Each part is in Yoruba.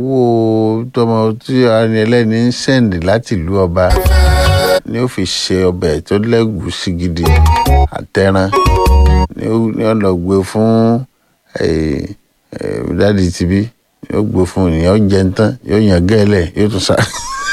owó tọmọ tí arìn ẹlẹ́ni ń sẹ́ǹdì láti ìlú ọba ni ó fi ṣe ọbẹ̀ tó lẹ́gùúsí gidi àtẹran ni ó ni ó lọ gbé fún eh, eh, dádì tìbí yóò gbé fún ènìyàn ó jẹun tán yóò yàn gẹ́lẹ̀ yóò tún sá.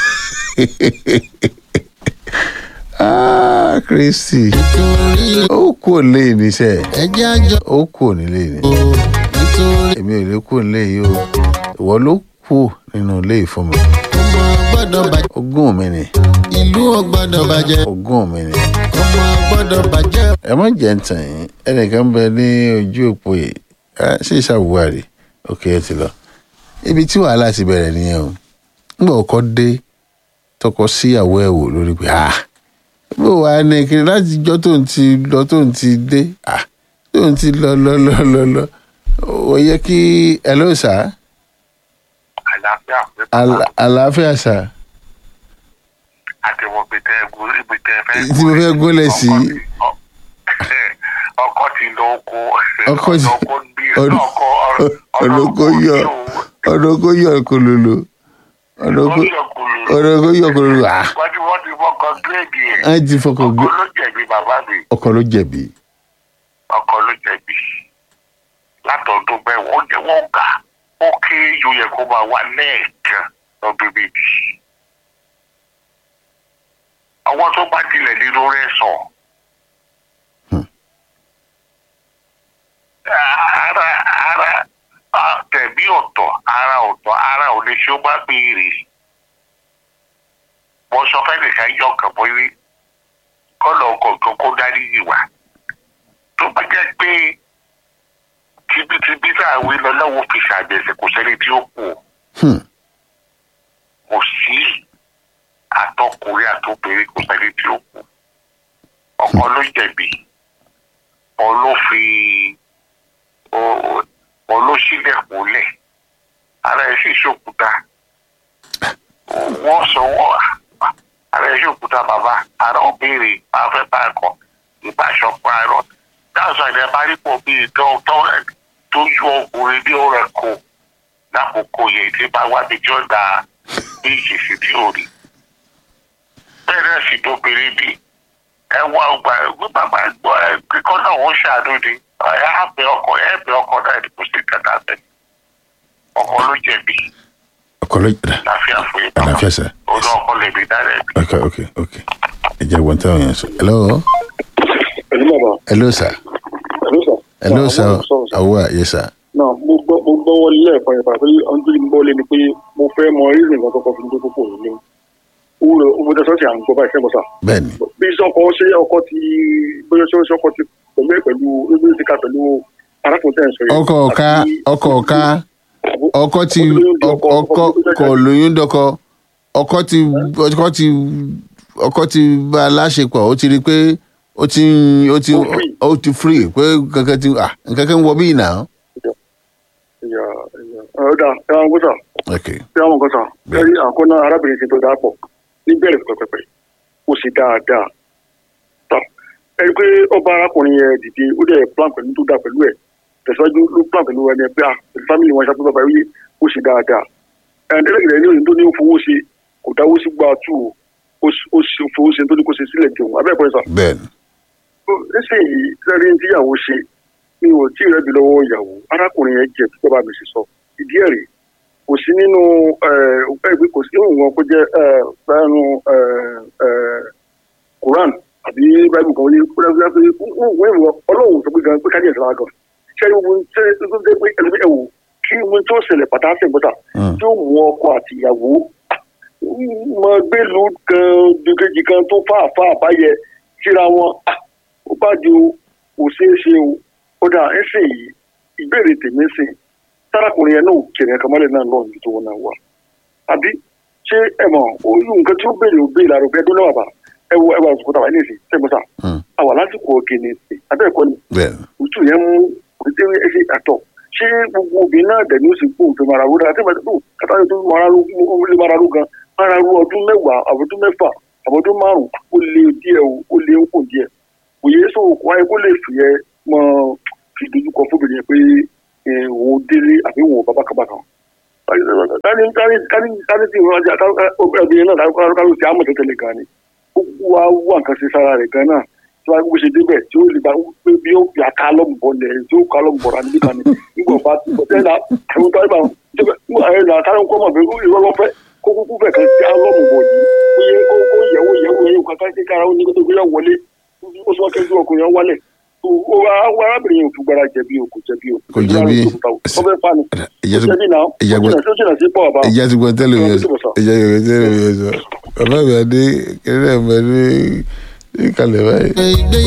Ah, Kristi nítorí ó kú òlé níṣẹ́ ẹjẹ́ àjọ ó kú ònílé ni o nítorí èmi ò lè kú ònílé yìí o ìwọ ló kú nínú ilé yìí fún mi ọmọ gbọ́dọ̀ bàjẹ́ ogún mi ni ìlú ò gbọ́dọ̀ bàjẹ́ ogún mi ni ọmọ gbọ́dọ̀ bàjẹ́ ẹ má jẹ́ ń tàn yín ẹnìkan bẹ ní ojú òpó yìí ẹ ṣe ìṣàwùwárì òkè ẹ ti lọ ibi tí wàhálà ti bẹ̀rẹ̀ nìyẹn o nígbà ọkọ dé tọkọ síyàwó ẹ̀ wò lórí pé ah bó wàá ní kiri láti jọ́ tó ń ti lọ tó ń ti dé ah tó ń ti lọ lọ lọ lọ lọ ó yẹ kí ẹ ló sà àlàáfíà pé Àlà- àlàáfíà sà àti wọn gbé tẹ ẹgún ibi tẹ fẹ. Tí mo fẹ́ gúnlẹ̀ sí. ọkọ ti lọ oko. Ọkọ ti- ọkọ bí ọ̀nà- ọkọ ọ̀nà kò yọ ọ̀nà kò yọ kòlòlò ọ̀nà kò ọ̀nà kò yọ kòlòlò ah wọ́n ti wọ́n ti fọkàn gírèdì ẹ̀. á ti fọkàn gbé ọkọ ló jẹ̀bi bàbá mi ọkọ ló jẹ̀bi ọkọ ló jẹ̀bi látọ̀dún bẹ́ẹ̀ wọ́n jẹ́ wọ́n gà ó kí yóò yẹ kó máa wá lẹ́ẹ̀kan lọ́dún méjì. àwọn tó bá tilẹ̀ nínú rẹ̀ sọ. ara ara ah, tẹ̀mí ọ̀tọ̀ ara ọ̀tọ̀ ara ò lè ṣe ó bá béèrè. mo sọ fẹ́ nìkan yọ ọkàn bọ́ yí kọ́nà ọkọ̀ kó dárí yìí wá. tó bá jẹ́ pé tibítibí tá a wí lọ lọ́wọ́ fi ṣàjẹsẹ̀ kò sẹ́ni tí ó kù Hmm. kò sí àtọkùnrin àtobìnrin kò sẹ́ni tí ó kù ọkọ ló jẹ̀bi òun ló fi o- òun ló sílẹ̀kùn lẹ̀ ara ẹ̀ sì ṣòkúta wọ́n sọ wọ́n ara ẹ̀ ṣòkúta bàbá ara ò béèrè máa fẹ́ bá ẹ̀kọ́ ìbáṣọ parọ́ dáhùn àìdẹ́ bá rí pọ̀ bíi tó tó tó yọ ọkùnrin bí ó rẹ̀ kó lákòókò yẹn tí bá wá bí tí ó da bí ìṣesí tí ò rí bẹ́ẹ̀ náà sì dóbìnrin bí ẹ wá ọgbà ẹgbẹ́ bàbá gbọ́ ẹ kíkọ́ náà wọ́n ṣàánú ni ẹ á bẹ ọkọ ẹ bẹ ọkọ náà ní kò sí kàtà bẹ ọkọ ló jẹ̀bi ọkọ ló jẹ̀bi láfíà fún yín àlàáfíà sà òun náà ọkọ lè bí dára ẹbí. ok ok ok ẹ jẹ́ wọ́n tẹ́wọ̀n yẹn sọ hello pẹ̀lú bàbá hello sir pẹ̀lú sà. hello sir Àwọn sọ̀rọ̀ sà. àwọ̀ àyè sir náà mo gbọ́ mo gbọ́ wọlé lẹ́ẹ̀kan yẹn pàtó ohun tó ń gbọ́ lé ni pé mo fẹ́ mọ rírì nǹkan tó kọ́ fi ń dókó pò nílé owó rẹ̀ owó tẹ sọ́ọ̀sì à ń gbọ́ báyìí sẹ́gbọ̀n sà. bẹ́ẹ̀ ni bí sọ́kọ ṣé ọkọ ti bóyá ṣé ọkọ ti pẹ̀lú ẹ̀ pẹ̀lú ebi ti ka pẹ̀lú arákùnrin tẹ̀ ń sọ yìí. ọkọ ọ̀ka Àti- ọkọ ọ̀ka àbó- ọkọ ti ọkọ ọkọ kò lóyún dọkọ ọkọ ti ọkọ ti ọkọ ti bá a láṣepọ̀ ó ti rí i pé ó ti ń- ó ti Ó free. ó ti free pé kankan ti ah nǹkan kan wọ bíi náà. ìyá ìyá ọ̀dà ẹ̀ wọ́n gbọ́sà ok ẹ̀ wọ́n gbọ́sà Bẹ́ẹ̀. ẹ̀rí àkọ́nà arábìnrin ti tó dáa pọ̀ níbẹ̀rẹ̀ pẹ̀pẹ̀pẹ̀ ó sì dáadáa tán ẹni pé ọba arákùnrin yẹn dìde ó dẹ̀ plan pẹ̀lú tó dáa pẹ̀lú ẹ̀ tẹ̀síwájú ló plan pẹ̀lú ẹni pé à pẹ̀lú fámìlì wọn ṣàtúntò bàbá yìí ó sì dáadáa ẹ̀ẹ́dẹ́gbẹ̀rẹ̀ ní òyìn tó ní ó fowó ṣe kò dáwó sí gbà tù ó ó sì fowó ṣe tó ní kó ṣe sílẹ̀ jẹun abẹ́ẹ̀kọ́ sà bẹ́ẹ̀ ni nísìnyí sẹ́rí ní tíyàwó ṣe mi ò tí ì rẹ́bi lọ́wọ́ ìyàwó arákùnrin yẹn jẹ́ tó bá mi sì sọ ìdí ẹ̀ rèé kò sí nínú ẹgbẹ́ kò sí nínú wọn kó jẹ́ ẹnu Quran àbí Bible kan wọlé kúrẹ́kúrẹ́ pé wọ́n ìwọ ọlọ́run sọ pé gan pé kájíyèsí lára gan ṣé wọ́n ṣe é tó dé pé ẹlẹ́bí ẹ̀wò kí wọ́n tó ṣẹlẹ̀ pàtàkì gbọ́dọ̀ Mm. tí ó mú ọkọ àti ìyàwó mọ gbẹlú kan dùkejì kan tó fà fà báyẹ síra wọn ah, ó bá di o kò ṣeé ṣe o ó dà ẹ sì yìí ìbéèrè tèmi sì sárakùnrin yẹn náà kẹrẹ kàmálẹ̀ náà lọ́ọ̀ níbi tó wọn náà wà àbí ṣé ẹ mọ̀ oyún nǹkan tí ó béèrè ó béèrè àrò bẹ́ẹ̀ dúnlọ́wọ́ bá ẹ wo ẹ wà àsìkò tàwa ní ìsìn sẹ́gbọ́sà Mm. àwà lásìkò ọ̀gẹ̀nẹ̀ ìsìn abẹ́ẹ̀kọ́ ni bẹ́ẹ̀ ni òtún yẹn mú òtún yẹn ṣe àtọ̀ ṣé gbogbo obìnrin náà dẹ̀ ní ó sì kú òfin mara ro dáa tí wọ́n ti kú kátàlẹ́ tó mara ro ó lè mara ro gan mara ro ọdún mẹ́wàá àbọ̀dún mẹ́fà àbọ̀dún márùn-ún ó lé díẹ̀ o ó lé ó kò díẹ̀ òye sọ òkú ayé kó lè fi ẹ mọ fi dojúkọ fóbìnrin yẹn pé ẹ, òun délé àbí òun bàbá kan bàkan kání kání kání kání tí ìwọ́n ajá obìnrin náà dákọ́ kálù sí àmọ̀ tẹ́tẹ́lẹ̀ gan ni ó wá wà nǹkan sí sára rẹ̀ gan náà tí wọ́n gbé ṣe débẹ̀ tí ó lè bá pé bí ó yà ká lọ́mùbọ̀ lẹ̀ tí ó ká lọ́mùbọ̀ rà níbi kan ni nígbà bá ti bọ̀ tẹ́lẹ̀ àwọn tó ń bá ẹ̀ nà kárọ̀ kọ́ mọ̀ pé ìwọ́n lọ́ fẹ́ kó kúkú fẹ̀ kan sí alọ́mùbọ̀ yìí ó yẹ kó kó yẹ̀wò yẹ̀wò yẹ̀wò kankan sí kára ó ní kó tó gbé yà wọlé ó sọ kẹ́jú ọkùnrin yẹn wálẹ̀ o wa arábìnrin yóò fúgbára jẹ̀bi o kò jẹ̀bi o. Kò jẹ̀bi. ó fẹ́ fa ni. ìyá ó tó jẹ̀bi náà. ìyá ó gbọ́ jìnà sí ó jìnà sí pọ̀ ọ̀bá. ìyá tó gbọ́ tẹ́lẹ̀ mi Ọ̀rọ̀ tó sọ. ìyá tó gbọ́ tẹ́lẹ̀ mi sọ bàbá mi adé kẹrẹ́ mi adé ní kalẹ̀ báyìí. ìgbéyàwó